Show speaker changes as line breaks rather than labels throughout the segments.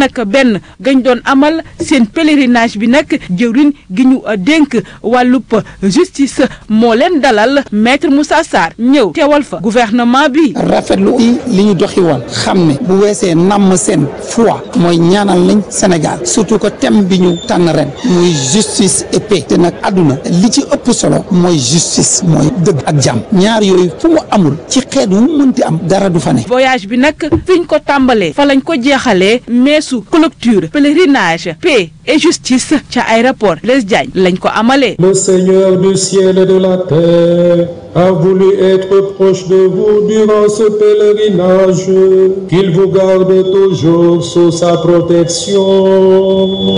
nag benn gañ doon amal seen pèlerinage bi nag jëwriñ gi ñu dénk wàllub justice moo leen dalal maître Moussa Sarr ñëw teewal fa gouvernement bi.
rafetlu li ñu doxi woon xam ne bu weesee namm seen foi mooy ñaanal nañ Sénégal surtout que thème bi ñu tànn ren muy justice et paix te nag àdduna li ci ëpp solo mooy justice mooy dëgg ak jàmm ñaar yooyu fu mu amul ci xeet wu mënti am dara du fa ne.
voyage bi nag fiñ ko tàmbalee fa lañ ko jeexalee meesu clôture pèlerinage paix et justice ca aéroport Blaise Diagne lañ ko amalee.
Le Seigneur du ciel et de la terre a voulu être proche de vous durant ce pèlerinage. Qu'il vous garde toujours sous sa protection.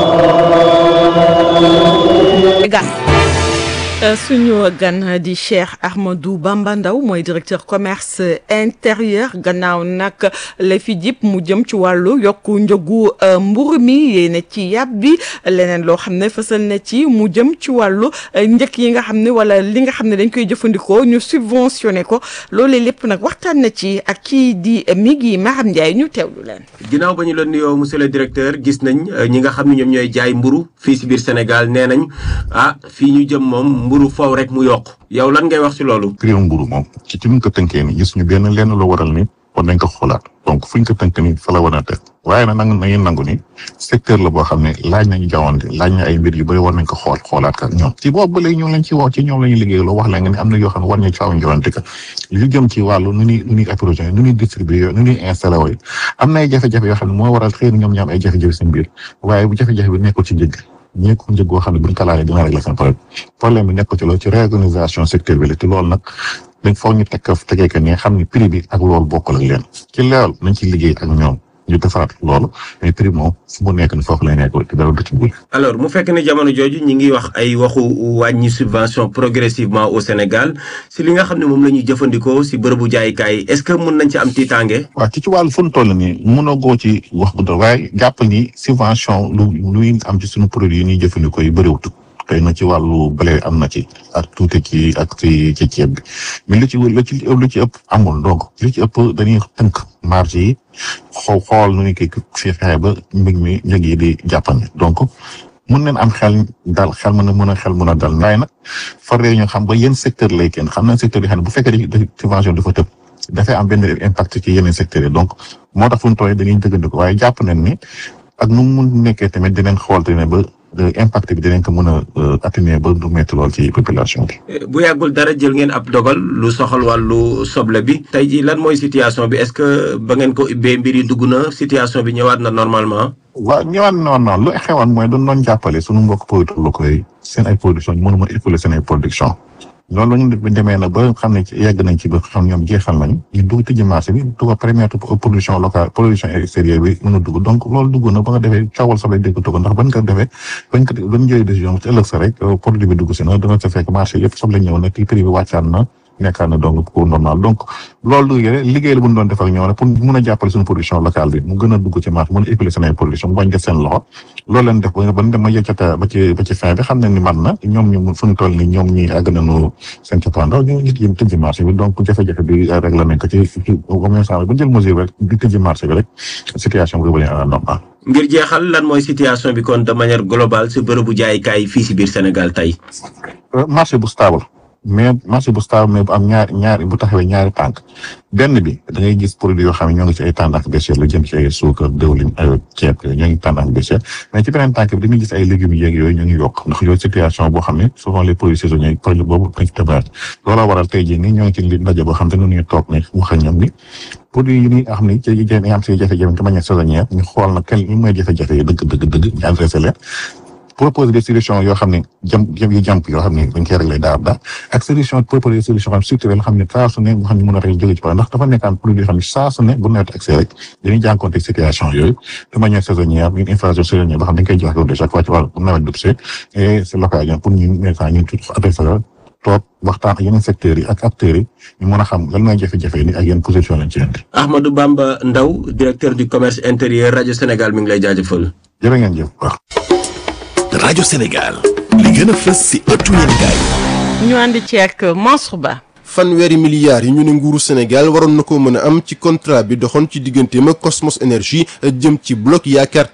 suñu gan di Cheikh Ahmadou Bamba Ndaw mooy directeur commerce intérieur gannaaw nag la fi jip mu jëm ci wàllu yokku njëgu mburu mi yéene ci yàpp bi leneen loo xam ne fësal na ci mu jëm ci wàllu njëkk yi nga xam ne wala li nga xam ne dañ koy jëfandikoo ñu subventionné ko loolee lépp nag waxtaan na ci ak kii di Migui Maham Ndiaye ñu teewlu leen.
ginnaaw ba ñu la nuyoo monsieur le directeur gis nañ ñi nga xam ne ñoom ñooy jaay mburu fii si biir Sénégal nee nañ ah fii ñu jëm moom mburu foofu rek mu yokk yow lan ngay wax ci loolu.
prix mburu moom ci ci ñu ko tënkee ni gis ñu benn lenn lu waral ni war nañ ko xoolaat donc fu ñu ko tënk ni fa la war a teg waaye nag nangu nañu nangu ni secteur la boo xam ne laaj nañu jawwante laaj na ay mbir yu bëri war nañ ko xool xoolaat ka ñoom ci boobu ba léegi ñoom lañ ci wax ci ñoom la ñuy liggéey loo wax la nga ni am na yoo xam ne war nañu caaw jawwante ka lu jëm ci wàllu nu ñuy nu ñuy approvisionné nu ñuy distribué nu ñuy installé wooyu am na ay jafe-jafe yoo xam ne moo waral xëy na ñoom ñaam ay jafe-jafe seen biir waaye bu jafe-jafe bi nekkul ci njëg ñi ko njëg goo xam ne buñ ko laalee dina régler seen problème problème bi nekk ci loolu ci réorganisation secteur bi la te loolu nag dañ foog ñu tekk tegee que ne xam ni prix bi ak loolu bokkul ak leen ci loolu nañ ci liggéey ak ñoom ñu defaraat loolu mais prix moom fu mu nekk ni foofu lay nekk te dara du ci bul
alors mu fekk ne jamono jooju ñi ngi wax ay waxu wàññi subvention progressivement au Sénégal si li nga xam ne moom la ñuy jëfandikoo si bërëbu jaaykaay est-ce que mën nañ ci am tiitaange.
waaw ci ci wàllu fu mu toll nii mënoo goo ci wax bu doon waaye jàpp ni subvention lu luy am ci suñu produit yi ñuy jëfandikoo yi bëriwut xëy na ci wàllu blé am na ci ak tuuti ci ak ci ci ceeb bi mais lu ci lu ci lu ci ëpp amul donc lu ci ëpp dañuy tënk marge yi xaw xool nu ñu koy fi fexe ba mbir mi njëg yi di jàppandi donc mun nañ am xel dal xel mën a mën a xel mën a dal waaye nag far ñu xam ba yenn secteur lay kenn xam na secteur yi xam ne bu fekkee dafa subvention dafa tëb dafay am benn impact ci yeneen secteurs yi donc moo tax fu ñu tooyee dañuy dëggandiku waaye jàpp nañ ni ak nu mu mun nekkee tamit dinañ xool ne ba impact bi dinañ ko mën a atténuer ba du métti lool ci population bi.
bu yàggul dara jël ngeen ab dogal lu soxal wàllu soble bi tey jii lan mooy situation bi est-ce que ba ngeen ko ubbee mbir yi dugg na situation bi ñëwaat na normalement.
waaw ñëwaat na normal lu xewoon mooy doon doon jàppale sunu mbokk producteurs locaux yi seen ay production mënu ma écouler seen ay production loolu la ñu demee na ba xam ne yegg nañ ci ba xam ñoom jeexal nañ ñu dugg tëjji marché bi dugg première production locale production extérieure bi mën a dugg donc loolu dugg na ba nga defee coowal soble dégg ko ndax ban ko defee bañ ko bañ jëlee décision ci ëllëg sa rek produit bi dugg si na dana sa fekk marché yëpp soble ñëw na prix bi wàccaat na nekkaat na donc pour normal donc loolu du liggéey la bu ñu doon def ak ñoom rek pour mun a jàppale suñu production locale bi mu gën a dugg ci marché mën a écouler seen ay production mu bañ def seen loxo loolu leen def ba ba dem ba yëccata ba ci ba ci fin bi xam nañ ni man na ñoom ñu fu ñu toll ni ñoom ñi àgg nañu seen cappaandaw ñu nit yi tëjji marché bi donc jafe-jafe bi réglé nañ ko ci au moins ba jël mesure rek di tëjji marché bi rek situation bi revenir à la normale
ngir jeexal lan mooy situation bi kon de manière globale si bërëbu jaaykaay fii si biir Sénégal tey.
marché bu stable mais marché bu stable mais bu am ñaari ñaari bu taxawee ñaari tànk benn bi da ngay gis produit yoo xam ne ñoo ngi ci ay tendance baissière lu jëm ci ay suukar dëwlin ay ceeb ñoo ngi tendance baissière mais ci beneen tànk bi dañuy gis ay légumes yeeg yooyu ñoo ngi yokk ndax yooyu situation boo xam ne souvent les produits saisonniers produit boobu dañ ci tabaat looloo waral tey jii nii ñoo ngi ci li ndaje boo xam te ne ñu toog ne wax ak ñoom ni produit yi ñuy xam ne ci yi am si jafe-jafe de manière saisonnière ñu xool na quel ñu mooy jafe-jafe yi dëgg dëgg dëgg ñu adressé leen proposer des solutions yoo xam ne jëm jëm yu jàmp yoo xam ne dañ koy réglé daal daal ak solution proposer des solutions xam structurelles xam ne saa su ne nga xam ne mën a rek jóge ci problème ndax dafa nekkaan produit yoo xam ne saa su ne bu nawet accès rek dañuy jànkonte situation yooyu de manière saisonnière une inflation saisonnière boo xam ne dañ koy jox de chaque fois ci wàllu nawet dub see et c'est l'occasion pour ñu nekkaa ñun tout adressé toog waxtaan ak yeneen secteurs yi ak acteurs yi ñu mën a xam lan mooy jafe-jafe ni ak yenn position lañ ci indi.
Ahmadou Bamba Ndaw directeur du commerce intérieur rajo Sénégal mi ngi lay jaajëfal.
jërë ngeen jëf waaw.
rajo Sénégal li gën a fës ci ëttu yéenekaay
ñu ànd ci ak Mansour Ba.
fanweeri milliards yi ñu ne nguuru Sénégal waroon na ko mën a am ci contrat bi doxoon ci digganteem ak Cosmos Énergie jëm ci bloc yaakaar